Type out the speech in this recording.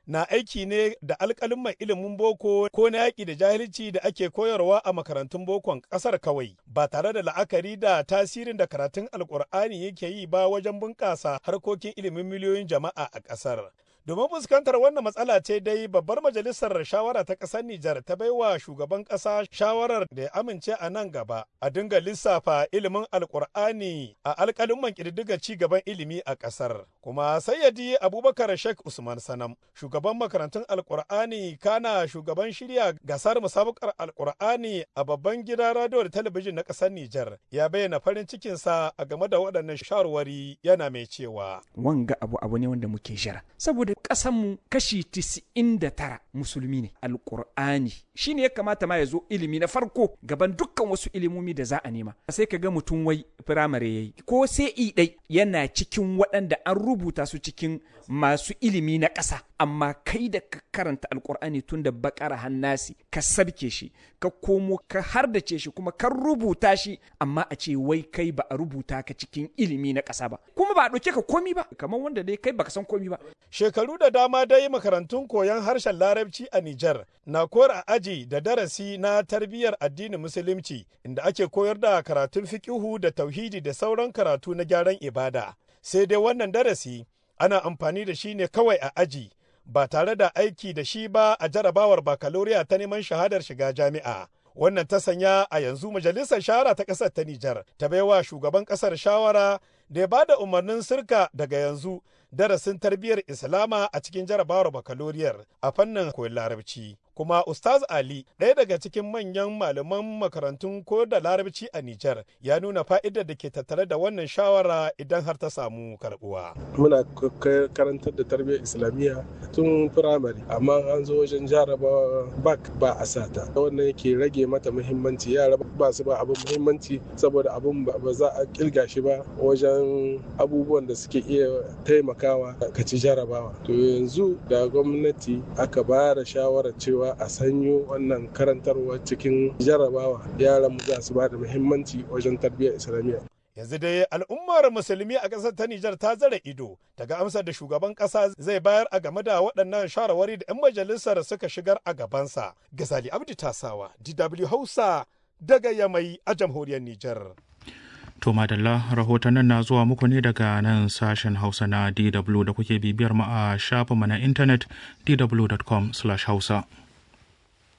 na aiki ne da alƙalin ilimin boko ko na yaƙi da jahilci da ake koyarwa a makarantun bokon ƙasar kawai ba tare da la'akari da tasirin da karatun alƙur'ani yake yi ba wajen bunƙasa harkokin ilimin miliyoyin jama'a a ƙasar. Domin fuskantar wannan matsala ce dai babbar majalisar shawara ta ƙasar Nijar ta baiwa shugaban ƙasa shawarar da ya amince a nan gaba a dinga lissafa ilimin alkur'ani a alƙalin ƙididdiga ci gaban ilimi a ƙasar. Kuma sayyadi Abubakar Sheikh Usman Sanam, shugaban makarantun alkur'ani kana shugaban shirya gasar musabakar alkur'ani a babban gidan radio da talabijin na ƙasar Nijar ya bayyana farin cikinsa a game da waɗannan shawarwari yana mai cewa. Wanga abu abu ne wanda muke jira. Saboda ƙasanmu kashi tisa'in da tara musulmi ne alƙur'ani shi ne ya kamata ma ya zo ilimi na farko gaban dukkan wasu ilimomi da za a nema sai ka ga mutum wai firamare ya yi ko sai i ɗai yana cikin waɗanda an rubuta su cikin masu ilimi na ƙasa amma kai da ka karanta alƙur'ani tun da bakara hannasi ka sabke shi ka komo ka hardace shi kuma ka rubuta shi amma a ce wai kai ba a rubuta ka cikin ilimi na ƙasa ba kuma ba a ɗauke ka komi ba kamar wanda dai kai baka san komi ba Shekaru da dama dai makarantun koyon harshen Larabci a Nijar na kora aji da darasi na tarbiyyar addinin Musulunci inda ake koyar da karatun fikihu da tauhidi da sauran karatu na gyaran ibada. Sai dai wannan darasi ana amfani da shi ne kawai a aji ba tare da aiki da shi ba a jarabawar bakaloriya ta neman shahadar shiga jami'a. Wannan ta sanya a yanzu majalisar shahara ta ƙasar ta Nijar ta baiwa shugaban ƙasar shawara da ya ba da umarnin sirka daga yanzu darasin tarbiyyar Islama a cikin jarabawar bakaloriyar a fannin koyon larabci. Kuma Ustaz Ali, ɗaya daga cikin manyan malaman makarantun ko da larabci a Nijar, ya nuna fa'idar da ke tattare da wannan shawara idan har ta samu karɓuwa. Muna karantar da tarbiyyar Islamiyya tun firamare, amma an zo wajen jarabawa bak ba a sata. Wannan yake rage mata muhimmanci, yara ba su ba abin muhimmanci saboda abin ba za a kirga shi ba wajen abubuwan da suke iya taimakawa ka ci jarabawa. To yanzu da gwamnati aka ba da shawarar cewa a sanyo wannan karantarwa cikin jarabawa yaran mu za su ba da muhimmanci wajen tarbiyyar islamiyya yanzu dai al'ummar musulmi a ƙasar ta Nijar ta zara ido daga amsar da shugaban ƙasa zai bayar a game da waɗannan shawarwari da 'yan majalisar suka shigar a gabansa. Gazali Abdi Tasawa, DW Hausa daga Yamai a jamhuriyar Nijar. To madalla rahotannin na zuwa muku ne daga nan sashen Hausa na DW da kuke bibiyar mu a shafinmu na intanet dw.com/hausa.